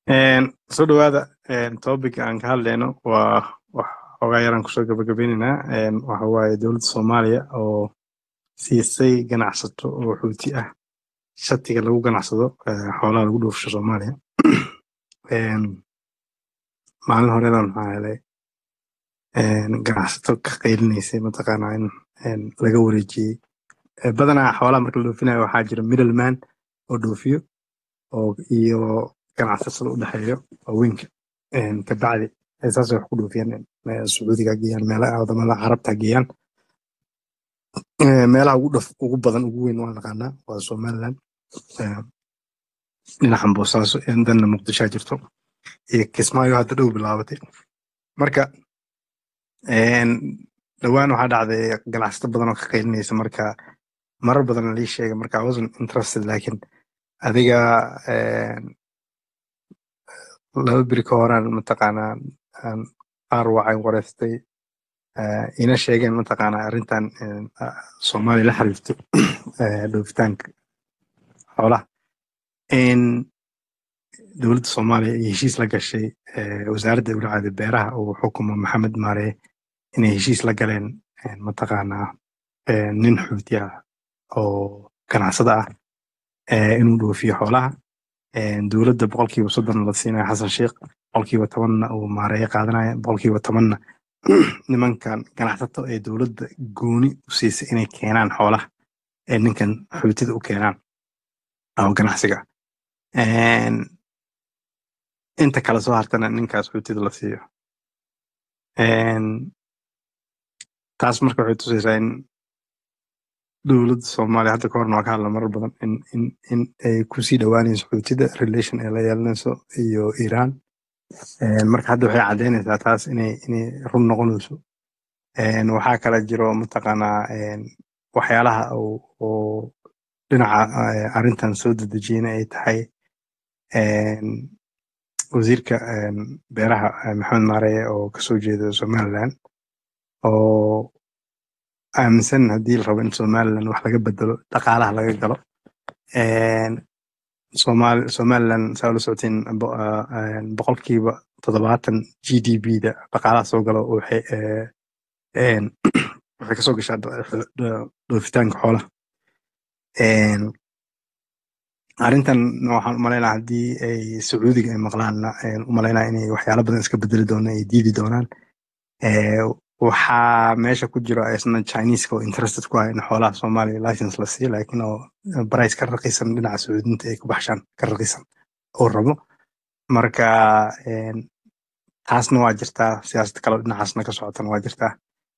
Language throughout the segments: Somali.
soo dhawaada topic aan ka hadlayno waa wax xoogaa yaraan kusoo gabagabaynaynaa waxa waaye dowladda soomaaliya oo siisay ganacsato oo xuuti ah shatiga lagu ganacsado xoolaha lagu dhoofsho soomaaliya maalin horedan maxaa helay ganacsato ka qaylinaysay mataqaanaa in laga wareejiyey badanaa xoolaha marka la dhoofinayo waxaa jira middleman oo dhoofiyo oo iyo ganacsatada u dhexeeyo waaweynka kabacdi saas wax ku dhoofiyaan sacuudiga geeyaan meelaha wadamada carabta geeyaan meelaha ugu dhaf ugu badan ugu weyn waa naqaanaa waa somaliland dhinacan boosaaso danna muqdishaa jirto iyo kismaayo hadda dhow bilaabatay marka dhowaan waxaa dhacday ganacsato badan oo ka qaylinaysa marka marar badan lii sheegay marka i wasn't interested laakiin adiga laba beri ka horaan mataqaanaa qaar waxay wareystay ina sheegeen mataqaanaa arrintan soomaaliya la xiriirto dhoofitaanka xoolaha in dowladda soomaaliya iyo heshiis la gashay wasaaradda dowlacada beeraha uu xukumo maxamed maareye inay heshiis la galeen mataqaanaa nin xuuti ah oo ganacsada ah inuu dhoofiyo xoolaha dowladda boqolkiiba soddon la siinaya xasan sheikh boqolkiiba tobanna uu maareeye qaadanaya boqolkiiba tobanna nimankan ganacsato ee dowladda gooni u siisay inay keenaan xoolaha ee ninkan xuutida u keenaan oo ganacsiga inta kale soo hartana ninkaas xuutida la siiyo taas marka waxay tusaysaa in dowladda soomaaliya hadda ka horna waa ka hadla marar badan in in in ay kusii dhowaanayso xuutida relation ay la yeelanayso iyo iran marka hadda waxay caddeynaysaa taas inay inay run noqonayso waxaa kala jiro mataqaanaa waxyaalaha oo dhinaca arrintan soo dedejiyena ay tahay wasiirka beeraha maxamed maareye oo kasoo jeeda somaliland oo aaminsan haddii la rabo in somaliland wax laga bedelo dhaqaalaha laga galo somaliland saa ula socotiin boqolkiiba toddobaatan g d b da dhaqaalaha soo galo waxay waxay kasoo gashaa dhoofitaanka xoolaha arrintan waxaan u malaynaa haddii ay sacuudiga ay maqlaanna u malaynaa inay waxyaalo badan iska bedeli doonaan ay diidi doonaan waxaa meesha ku jiro isna chineska oo interested ku ah in xoolaha soomaaliya license la siiyo laakiin oo price ka raqiisan dhinaca sacuudinta ay ku baxshaan ka raqiisan oo rabo marka taasna waa jirtaa siyaasad kale dhinacaasna ka socotana waa jirtaa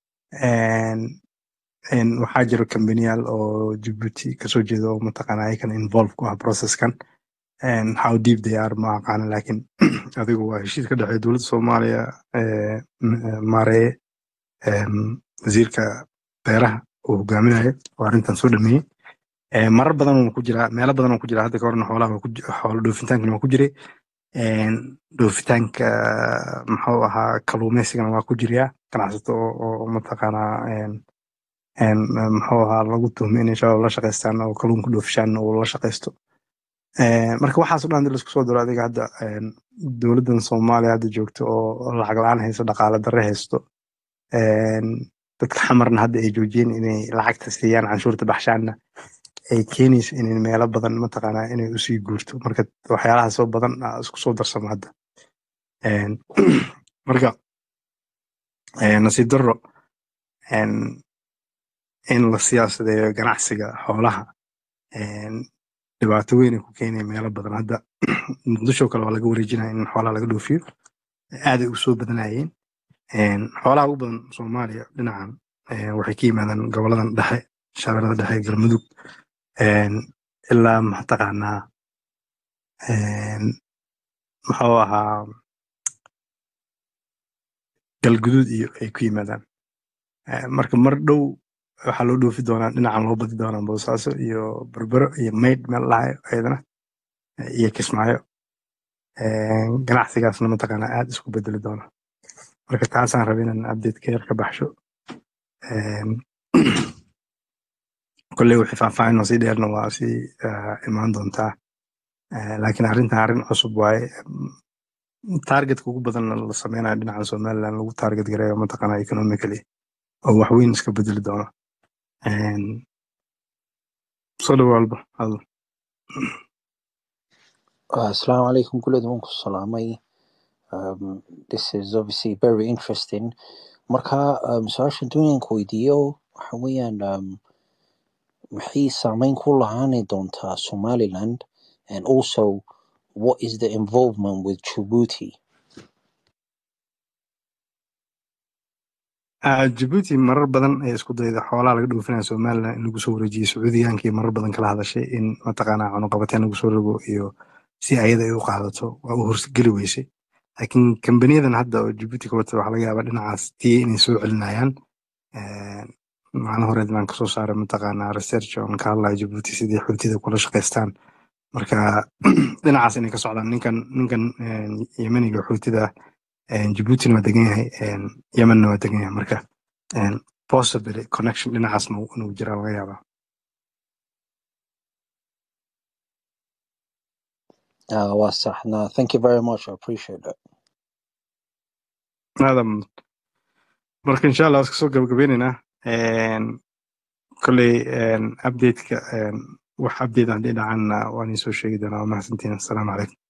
waxaa jiro kambaniyaal oo jibuuti kasoo jeeda oo mataqaana ayakan involve ku ah processkan how deep they are ma aqaana laakiin adigu waa heshiis ka dhexeeya dowladda soomaaliya maareye wasiirka beeraha uu hogaaminayo oo arrintan soo dhameeyey marar badan uuna ku jiraa meelo badan uu ku jiraa hadda ka horna xoolaha xoolo dhoofitaankana waa ku jiray dhoofitaanka muxuu ahaa kaluumeysigana waa ku jiriyaa ganacsato oo mataqaanaa muxuu ahaa lagu tuhmay inay shabaab la shaqaystaan oo kaluunka dhoofishaan uu la shaqaysto marka waxaaso dhan hadii laisku soo diro adiga hadda dowladdan soomaaliya hadda joogto oo lacag la-aan haysto dhaqaale darre haysto dadka xamarna hadda ay joojiyeen inay lacagta siiyaan canshuurta baxshaanna ay keenayso inay meelo badan mataqaanaa inay usii guurto marka waxyaalaha soo badan isku soo darsamo hadda marka nasiib darro in la siyaasadeeyo ganacsiga xoolaha dhibaato weyn ay ku keenaya meelo badan hadda muqdisho kale waa laga wareejinaya in xoolaha laga dhoofiyo aaday u soo badanayeen xoolaha ugu badan soomaaliya dhinacan waxay ka yimaadaan goboladan dhexe shabeellada dhexe galmudug ilaa mataqaanaa muxuu ahaa galguduud iyo ay ku yimaadaan marka mar dhow waxaa loo dhoofi doonaa dhinacan loo badi doonaa boosaaso iyo berbero iyo maydh meel dhahayo ayadana iyo kismaayo ganacsigaasna mataqaanaa aad isku bedeli doona marka taasaan raba inaan update ka yar ka baxsho kolley wixii faahfaahin oo sii dheerna waa sii imaan doontaa Eh, laakiin arrintan arrin cusub waaye targetka ugu badan la sameynayo dhinaca somaliland lagu target gareeyo mataqaana economically oo wax weyn iska bedeli doono En, soo dhawo alba hadal Uh, Assalamu alaikum kulli waan ku salaamay. Um, this is obviously very interesting. Marka um, su-aasha doonayaan ku weydiiyo waxa weeyaan um, maxay saameyn ku lahaani doontaa Somaliland and also what is the involvement with Djibouti? Ah, Djibouti marar badan ay isku dayda xoolaha laga dhoofinaya somaliland in lagu soo wareejiyo sacuudiyaankii marar badan kala hadashay in mataqaana cunuqabateen lagu soo rogo iyo si ayada ay u qaadato waa u horsgeli weysay laakiin kambaniyadan hadda oo Djibouti ka wata waxaa laga yaabaa dhinacaas tii inay soo celinayaan Eh, maalin horeed baan kasoo saaray mataqaana research on ka hadlaya Djibouti sidii xuutida kula shaqaystaan marka dhinacaas inay ka socdaan ninkan ninkan eh, yemeniga xuutida ah Djibuutina waa degan yahay en, Yemenna waa degan yahay marka en, possibly connection dhinacaasna uu- inuu jiraa laga yaabaa Uh, waa sax. No, thank you very much. I appreciate that. aadam marka insha allah iska soo gabagabeynaynaa En, kolley en, updateka en, wax update haddii dhacanna waan iisoo sheegi doonaa waa mahadsantiin assalaamu calaykum